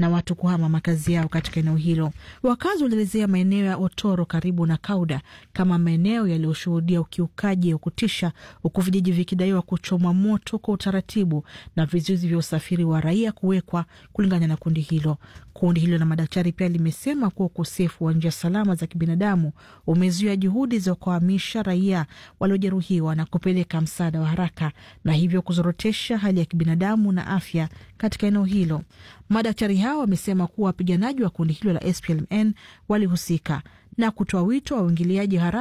na watu kuhama makazi yao katika eneo hilo. Wakazi walielezea maeneo ya Otoro karibu na Kauda kama maeneo yaliyoshuhudia ukiukaji wa kutisha, huku vijiji vikidaiwa kuchomwa moto kwa utaratibu na vizuizi vya usafiri wa raia kuwekwa, kulingana na kundi hilo. Kundi hilo la madaktari pia limesema kuwa ukosefu wa njia salama za kibinadamu umezuia juhudi za kuhamisha raia waliojeruhiwa na kupeleka msaada wa haraka na hivyo kuzorotesha hali ya kibinadamu na afya katika eneo hilo. Madaktari hao wamesema kuwa wapiganaji wa kundi hilo la SPLM walihusika na kutoa wito wa uingiliaji haraka